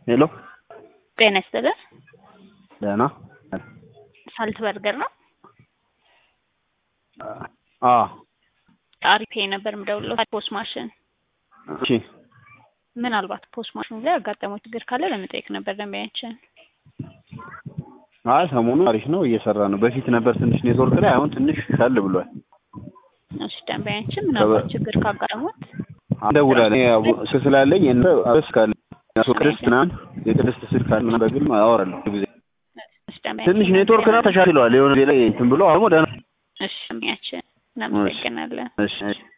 ሄሎ ጤና ይስጥልን። ደህና ሳልት በርገር ነው። አ አሪፌ ነበር የምደውለው ፖስት ማሽን እሺ ምናልባት ፖስት ማሽኑ ላይ ያጋጠመው ችግር ካለ ለመጠየቅ ነበር ደንበኛችን። አይ ሰሞኑ አሪፍ ነው እየሰራ ነው። በፊት ነበር ትንሽ ኔትወርክ ላይ አሁን ትንሽ ሻል ብሏል። እሺ ደንበኛችን ምናልባት ችግር ካጋጠሙት እንደውላለን ያው ስልክ ስላለኝ እንደ አስ ካለ ቅድስት ምናምን የቅድስት ስልክ አለ ምናምን በግል አወራለሁ ብዙ ጊዜ እሺ ደንበኛችን ትንሽ ኔትወርክ ነው ተሻሽለዋል። የሆነ ጊዜ ላይ እንትን ብሎ አሁን ደህና እሺ ደንበኛችን እናመሰግናለን። እሺ እሺ